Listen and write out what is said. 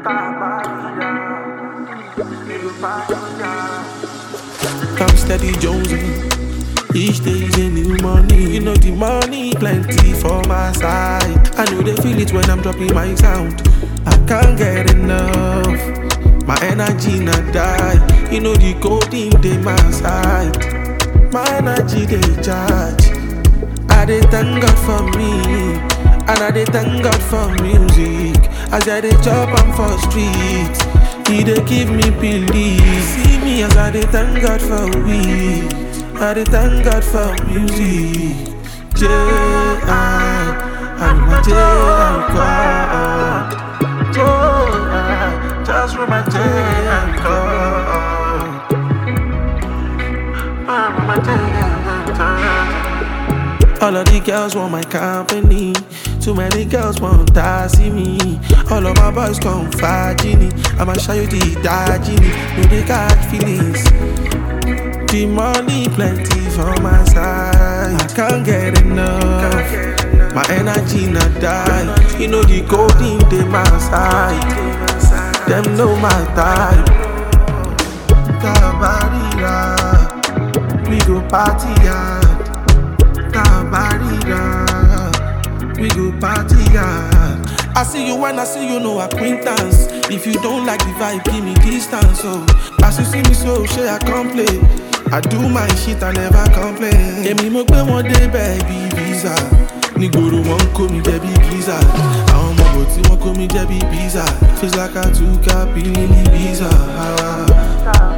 I'm steady jonesing. Each day is a new money. You know the money plenty for my side. I know they feel it when I'm dropping my sound. I can't get enough. My energy not die. You know the coding they my side. My energy they charge. I dey thank God for me, and I dey thank God for music. As I dey chop am for street, He dey give me belief. See me as I dey thank God for weed, I dey thank God for music. J I, I'm a J I call. Oh, I just for my J I call. I'm a J I call. All of the girls want my company. Too many girls want to see me. All of my boys come Fajini. I'ma show you the dajini. No, they got feelings. The money plenty for my side. I can't get enough. My energy not die. You know the golden they my side. Them know my type. Tabarira. We go party hard. Tabarira. We go party hard. I see you when I see you, no acquaintance. If you don't like the vibe, give me distance. So, as you see me, so share I complain. I do my shit, I never complain. Èmi mo gbé wọn débẹ̀ bí visa. Nígboro wọn ń kó mi jẹ bí pizza. Àwọn ọmọ bò tí wọ́n kó mi jẹ bí pizza. Feels like I took a pill in Ibiza.